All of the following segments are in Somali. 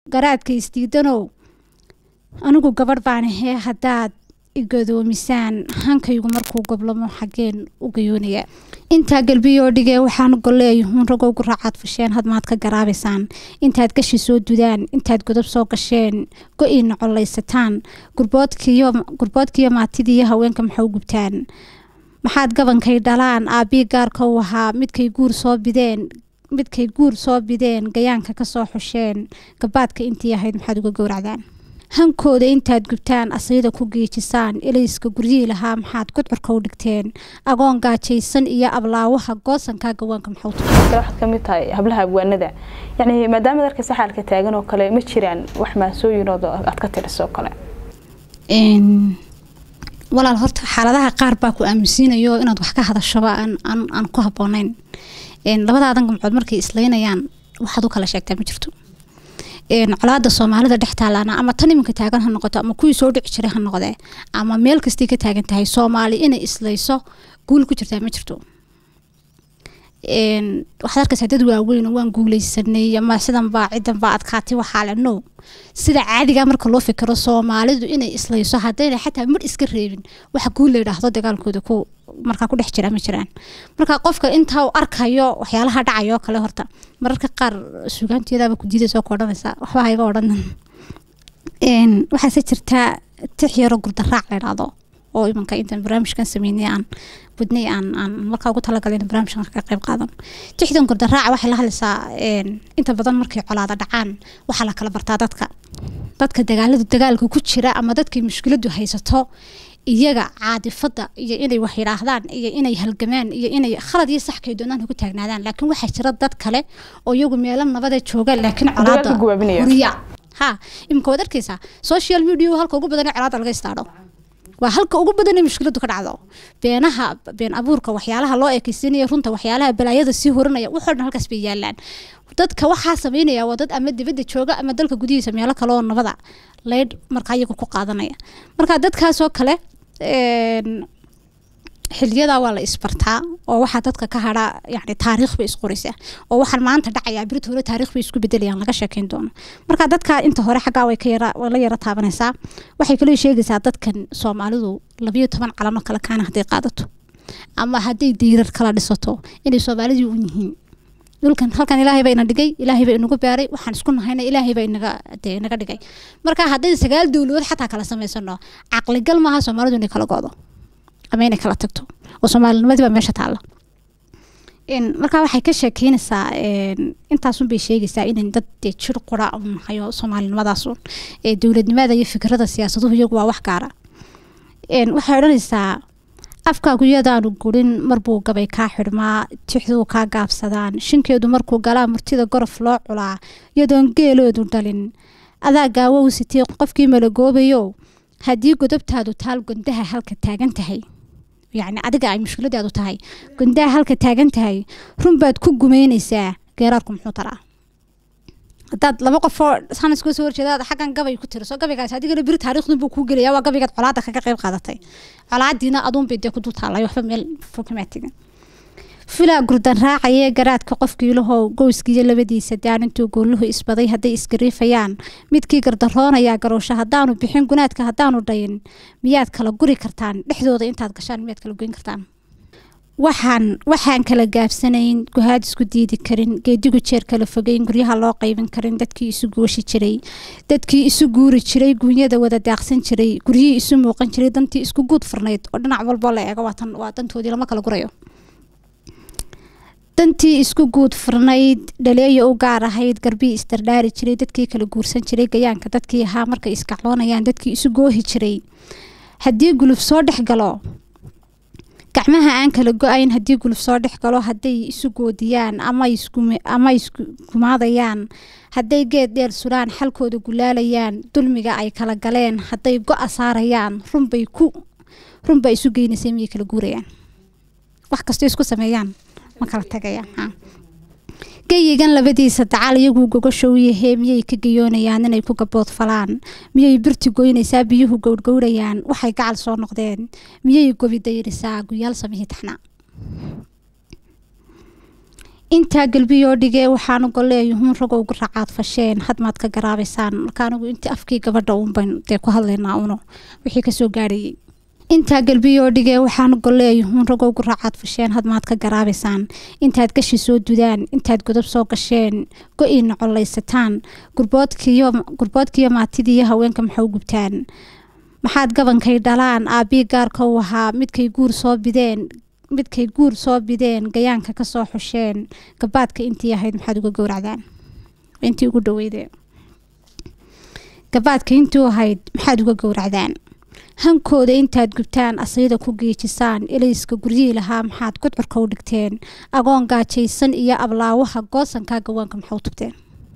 garaadka isdiidanow anigu gabadh baan ahee haddaad igadoomisaan hankaygu markuu goblamo xageen u gayoonaya intaa galbiyoo dhigee waxaan golleeyahun ragowgu raacaad fasheen hadmaad ka garaabaysaan intaad gashi soo dudaan intaad godob soo gasheen go-iina collaysataan gurboodkiiyo maatidiiyo haweenka maxau gubtaan maxaad gabankay dhalaan aabii gaarka u ahaa midkay guur soo bideen midkay guur soo bideen gayaanka kasoo xusheen gabaadka intii ahayd maxaad uga gowracdaan hankooda intaad gubtaan asayda ku geejisaan ilayska guryihii lahaa maxaad gudcurka u dhigteen agoon gaajaysan iyo ablaawaha goosankaa gawaanka maxawta waxaad kamid tahay hablaha abwaanada yani maadaama darka saxaalka taagan oo kale ma jiraan wax maansooyinood aad ka tirisoo kale walaal horta xaaladaha qaar baa ku aaminsiinayo inaad wax ka hadashoba aan ku habooneyn labadaadan gamcood markay islaynayaan waxaad u kala sheegtaa ma jirto colaada soomaalida dhex taalaana ama tan iminka taagan ha noqoto ama kuwii soo dhici jiray ha noqdee ama meel kastay ka taagan tahay soomaali inay islayso guul ku jirtaa ma jirto waxaad arkaysaa dad waaweyn waan guuleysanay ama sidan baa cidan baa adkaatay waxaa le no sida caadiga marka loo fikiro soomaalidu inay islayso haddayna xataa mar iska reebin waxa guul la yidhaahdo dagaalkooda ku markaa ku dhex jira ma jiraan marka qofka intaa u arkayo waxyaalaha dhacayoo kale horta mararka qaar sugaanteedaaba ku diidaysa ku odhanaysa waxba hayga odhan waxaase jirtaa tix yaro gurdaraac la idhaahdo oo imanka intaan barnaamijkan sameynay aan wadnay aan aan markaa ugu talagalay in barnaamijkan ka qayb qaadan tixdan gurdaraaca waxay la hadlaysaa inta badan markay colaada dhacaan waxaa la kala bartaa dadka dadka dagaalada dagaalka ku jira ama dadkay mushkiladu haysato iyaga caadifada iyo inay wax yidhaahdaan iyo inay halgamaan iyo inay khalad iyo sax kay doonaan ugu taagnaadaan laakiin waxaa jira dad kale oo iyagu meelo nabada jooga laakiin colaada huriya ha imika waad arkaysaa social media halka ugu badan ee colaada laga istaadho waa halka ugu badan ee mushkiladu ka dhacdo beenaha been abuurka waxyaalaha loo ekeysiinaya runta waxyaalaha balaayada sii horanaya waxoo dhan halkaas bay yaalaan dadka waxaa sameynaya waa dad ama dibadda jooga ama dalka gudihiisa meelo kale oo nabada leydh markaa iyagu ku qaadanaya marka dadkaasoo kale xiliyadaa waa la isbartaa oo waxaa dadka ka hadhaa yani taariikh bay isqoraysaa oo waxaan maanta dhacayaa birta hore taariikh bay isku bedelayaan laga sheekeyn doono marka dadka inta hore xaggaa way ka yara way la yara taabanaysaa waxay kaloo sheegaysaa dadkan soomaalidu labayo toban calamo kale kaana hadday qaadato ama hadday diirar kala dhisato inay soomaalidii u yihiin dhulkan halkan ilaahay baa ina dhigay ilaahay baa inagu baaray waxaan isku nahayna ilaahay baa inaga dee inaga dhigay marka hadday sagaal dowladood xataa kala samaysano caqligal maaha soomaalidu inay kala go'do ama inay kala tagto oo soomaalinimadii baa meesha taalla markaa waxay ka sheekeynaysaa intaasun bay sheegaysaa inan dad dee jir qura u nahayo soomaalinimadaas dowladnimada iyo fikrada siyaasaduhu iyagu waa wax gaara waxay odhanaysaa afkaagu yadaanu gurin marbuu gabay kaa xidhmaa tixduu kaa gaabsadaan shinkeedu markuu galaa murtida gorof loo culaa yadoon geeloodu dhalin adaa gaawow sitee qofkii malagoobayo haddii godobtaadu taal gondaha halka taagan tahay yacni adiga ay mushkiladaadu tahay gondaha halka taagan tahay runbaad ku gumeynaysaa geeraarku muxuu taraa haddaad laba qofoo sanas kuga soo horjeeda xaggan gabay ku tiriso gabaygaas adigana biri taariikhdun buu kuu gelaya waa gabaygaad colaada kaga qayb qaadatay colaadiina aduun bay dee ku dul taalay waxba meel fokamaa tegin filaa gurdan raacayee garaadka qofkiilahow gowskiiyo labadiisa daan intuu goolluhu isbaday hadday isgariifayaan midkii gardaroonayaa garoosho haddaanu bixin gunaadka haddaanu dhayin miyaad kala guri kartaan dhexdooda intaad gashaan miyaad kala goyn kartaan waxaan waxaan kala gaabsanayn guhaad isku diidi karin geedigu jeer kala fogeyn guryaha loo qaybin karin dadkii isu gooshi jiray dadkii isu guuri jiray guunyada wada daaqsan jiray guryihii isu muuqan jiray dantii isku guud furnayd oo dhinac walboo la eego waa dantoodii lama kala gurayo dantii isku guud furnayd dhaleeya u gaar ahayd garbii isdardhaari jiray dadkii kala guursan jiray gayaanka dadkii ahaa markay iskacloonayaan dadkii isu goohi jiray haddii guluf soo dhex galo gacmaha aan kala go-ayn haddii guluf soo dhex galo hadday isu goodiyaan ama iskumaadayaan hadday geed dheer suraan xalkooda gulaalayaan dulmiga ay kala galeen hadday go-a saarayaan runbay ku runbaa isu geynaysay miyay kala guurayaan wax kastoo isku sameeyaan ma kala tagayaan geyigan labadiisa dacal iyaguu gogashow yahee miyay ka gayoonayaan inay ku gabood falaan miyay birti goynaysaa biyuhu gowrgowrayaan waxay gacal soo noqdeen miyay gobi dayrisaa guyaal samihii taxnaa intaa galbiyoo dhigee waxaanu golleeyuhun ragoo ugu raacaad fasheen hadmaad ka garaabaysaan marka anigu intii afkii gabadha uunbayn dee ku hadlaynaa uno wixii kasoo gaadhayay intaa galbiyoo dhigee waxaanu golleeyuhun ragoo ugu raacaad fasheen hadmaad ka garaabaysaan intaad gashi soo dudaan intaad godob soo gasheen go-iina collaysataan gurboodkiiyo gurboodkiiyo maatidiiyo haweenka maxau gubtaan maxaad gabankay dhalaan aabbii gaarka u ahaa midkay guur soo bideen midkay guur soo bideen gayaanka kasoo xusheen gabaadka intii ahayd maxaad uga gowracdaan intii ugu dhaweyde gabaadka intii ahayd maxaad uga gowracdaan hankooda intaad gubtaan asayda ku geejisaan ilayska guryihii lahaa maxaad gudcurka u dhigteen agoon gaajaysan iyo ablaawaha goosankaa gawaanka maxau tubteen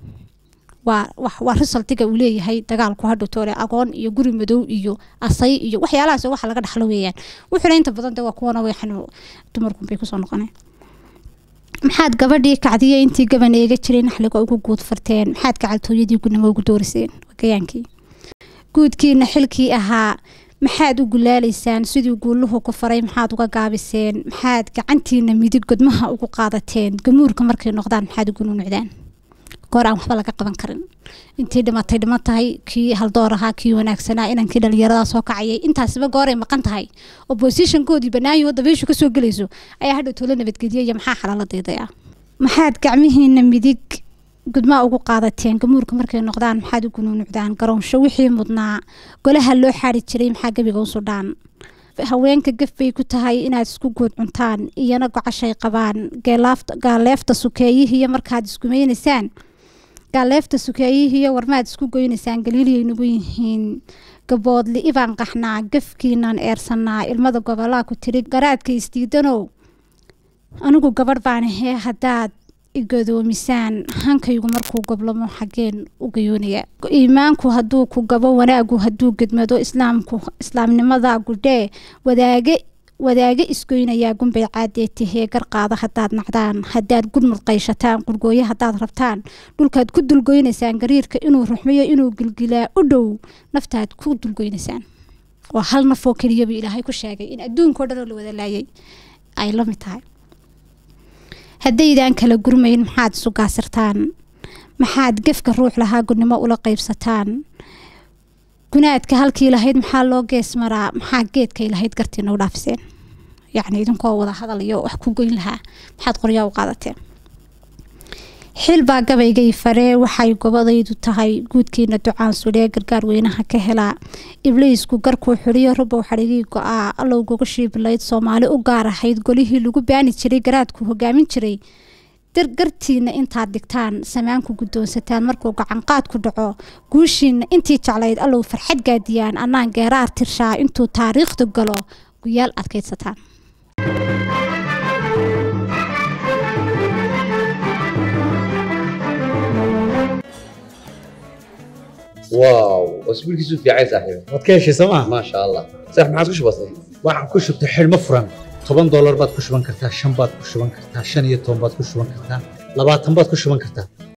waa waa risaltiga uu leeyahay dagaalku hadhowtoole agoon iyo guri madow iyo asay iyo waxyaalahaas waxa laga dhaxlo weeyaan wuxuuna inta badan de waa kuwana weexan dumarkunbay kusoo noqoneen maxaad gabadhii kacdiya intii gaban eega jiray naxliga ugu guud farteen maxaad gacaltooyadii gunimo ugu dooriseen gayaankii guudkiina xilkii ahaa maxaad u gulaalaysaan sidii guuluhu ku faray maxaad uga gaabiseen maxaad gacantiina midig godmaha ugu qaadateen gamuurka markay noqdaan maxaad ugu nunucdaan goor aan waxba laga qaban karin intii dhimatay dhiman tahay kii haldoor ahaa kii wanaagsanaa inankii dhalinyarada soo kacayay intaasiba gooray maqan tahay oppositionkoodii banaayo dabeyshu kasoo gelayso ayaa hadhow toola nabadgediya iyo maxaa xalala diidaya maxaad gacmihiina midig gudmaa ugu qaadateen gamuurka markay noqdaan maxaad u gunuunucdaan garoonsho wixii mudnaa golaha loo xaari jiray maxaa gebiga u sudhaan haweenka gaf bay ku tahay inaad isku guud cuntaan iyana gocashay qabaan gaaleefta sukeeyihiiyo markaad iskumaynaysaan gaaleefta sukeeyihiiyo warmaad isku goynaysaan galiiliyay nagu yihiin gaboodli ibaan qaxnaa gafkiinan eersanaa ilmada gobolaa ku tiri garaadka isdiidanow anigu gabadh baan ahee haddaad igadoomisaan hankaygu markuu goblamo xageen u gayoonaya iimaanku hadduu ku gabo wanaagu hadduu gedmado islaamku islaamnimada gudhee wadaage wadaage isgoynayaa gunbay caadee tahee garqaada haddaad nacdaan haddaad gudmud qayshataan qurgooyo haddaad rabtaan dhulkaad ku dulgoynaysaan gariirka inuu ruxmiyo inuu gilgilaa u dhow naftaad ku dulgoynaysaan waa hal nafoo keliyaba ilaahay ku sheegay in adduunkao dhan oo la wada laayay ay la mid tahay haddaydaan kala gurmayn maxaad isu gaasirtaan maxaad gefka ruux lahaa gudnimo ula qaybsataan gunaadka halkii lahayd maxaa loo gees maraa maxaa geedkay lahayd gartiina u dhaafiseen yacni idinkoo wada hadal iyo wax ku goyn lahaa maxaad qoryaa u qaadateen xilbaa gabaygay faree waxay gobadaydu tahay guudkiina ducaan sudhee gargaar weynaha ka helaa ibliisku garkuu xidhiyo rubow xadhigii go-aa allow gogashii bilayd soomaali u gaar ahayd golihii lagu baani jiray garaadku hogaamin jiray gartiina intaad dhigtaan samaanku guddoonsataan markuu gacanqaad ku dhaco guushiina intii jeclayd allow farxad gaadiyaan annaan geeraar tirshaa intuu taariikhda galo guyaal adkaydsataan واو اسبوعك في عايز صاحبي waad ka heshay sooma ما شاء الله صح ما عاد كش بسيط waxaan ku shubtay xidhmo furan toban doolar baad ku shuban kartaa shan baad ku shuban kartaa shan iyo toban baad ku shuban kartaa labaatan baad ku shuban kartaa